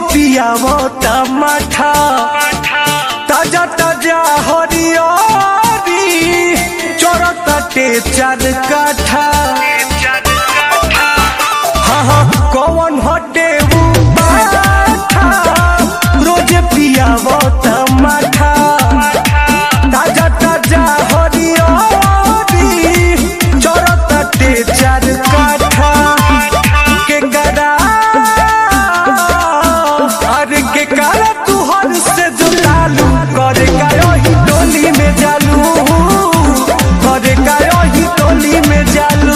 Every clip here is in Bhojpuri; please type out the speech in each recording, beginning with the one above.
पियावो टमाठा ताजा ताजा हरियारी चोरताटे चार काठा हाँ हाँ कौन हटे उ बाठा रोज पियावो टमाठा ताजा ताजा हरियारी चोरताटे चार काठा के गरा अरे के काला तू हर से जुटालू करे कायो ही टोली में जालू करे कायो ही टोली में जालू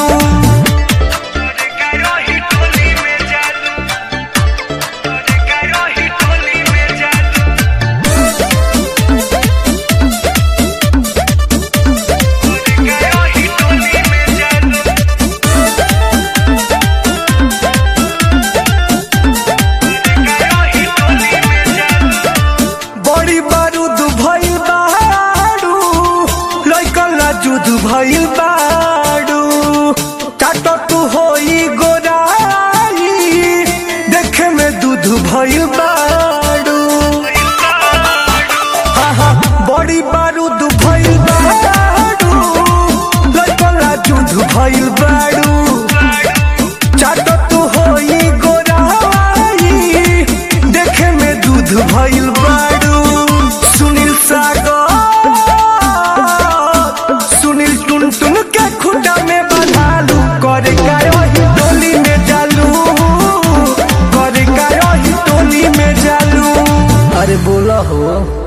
बड़ी बारूद भइल बाड़ू लइकन ला जुद भइल बाड़ू काटो तू होई गोराई देखे में दूध भइल बाड़ू हाँ हाँ बड़ी बारूद भइल बाड़ू लइकन ला जुद भइल बाड़ू चाटो तू होई गोराई देखे में दूध भइल बाड़ू सुनील सागर सुनील टुन टुन के खुटा में बंधालू करे कायो ही टोली में जालू करे कायो ही टोली में जालू अरे बोला हो